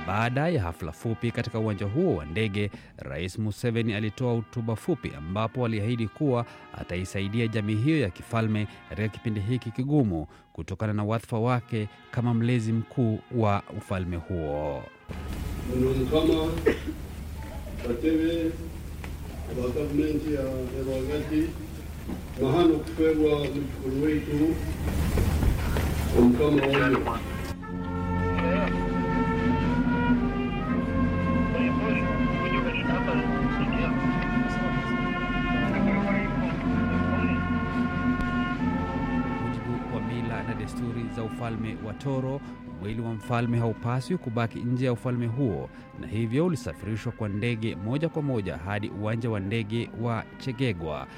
Baada ya hafla fupi katika uwanja huo wa ndege, Rais Museveni alitoa hotuba fupi ambapo aliahidi kuwa ataisaidia jamii hiyo ya kifalme katika kipindi hiki kigumu kutokana na wadhifa wake kama mlezi mkuu wa ufalme huo. muno mukama batebe aba gavumenti ya rwagati na hano kufeerwa mukulu waitu omukama wayo mujibu wa mila na desturi za ufalme wa Toro, mwili wa mfalme haupaswi kubaki nje ya ufalme huo, na hivyo ulisafirishwa kwa ndege moja kwa moja hadi uwanja wa ndege wa Chegegwa